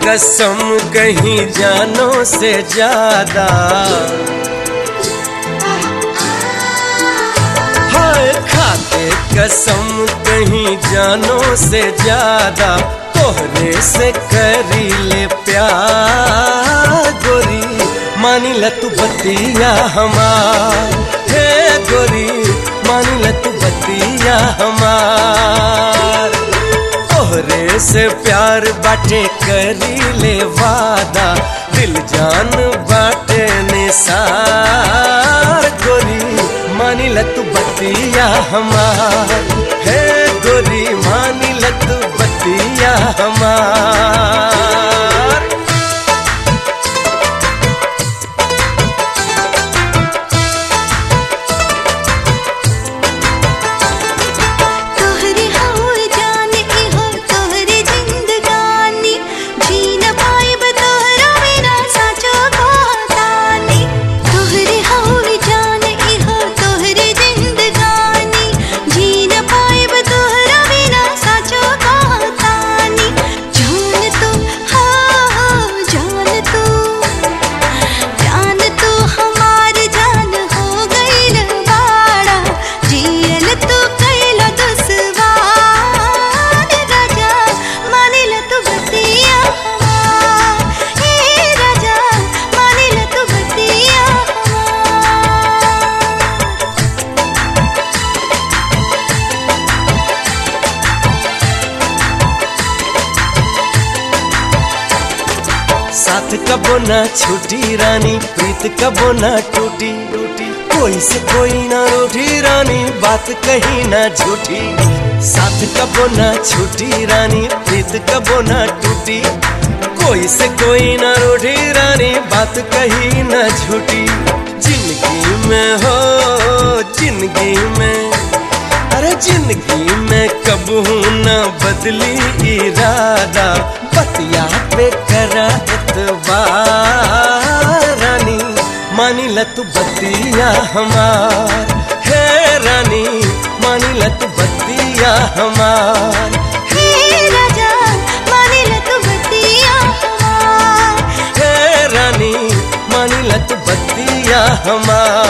कसम कहीं जानो से ज्यादा हाय खाते कसम कहीं जानो से ज्यादा तोहरे से करी ले प्यार गोरी मानी ल तू बतिया हमार हे गोरी मानी ल तू बतिया हमार तोहरे से प्यार बाटे करी ले वादा दिल जान बाटे निसार गोरी मानी ल तू बतिया हमार हे गोरी मानी ल तू बतिया हमार तोहरे हो जान ई हो तोहरे जिंदगानी जी न पाइब तोहरा बिना साचो कहतानी तोहरे हो जान ई हो तोहरे जिंदगानी जी न पाइब तोहरा बिना साचो कहतानी जान तू हो जान तू जान तू हमार जान हो गईल बाड़ा जियल तू कैल दुश्वार राजा मानिल तू बतिया हमार हे राजा मानिल तू बतिया हमार साथ कबो ना छूटी रानी प्रीत कबो ना टूटी टूटी कोई से कोई ना रूठी रानी बात कहीं ना झूठी साथ कबो ना छूटी रानी प्रीत कबो ना टूटी कोई से कोई ना रूठी रानी बात कहीं ना झूठी जिंदगी में हो जिंदगी में अरे जिंदगी में कब न बदली इरादा बतिया पे करा एतबार रानी मानी ल तू बतिया हमार हे रानी मानी ल तू बतिया हमार हे राजा मानिल तू बतिया हमार हे रानी मानी ल तू बतिया हमार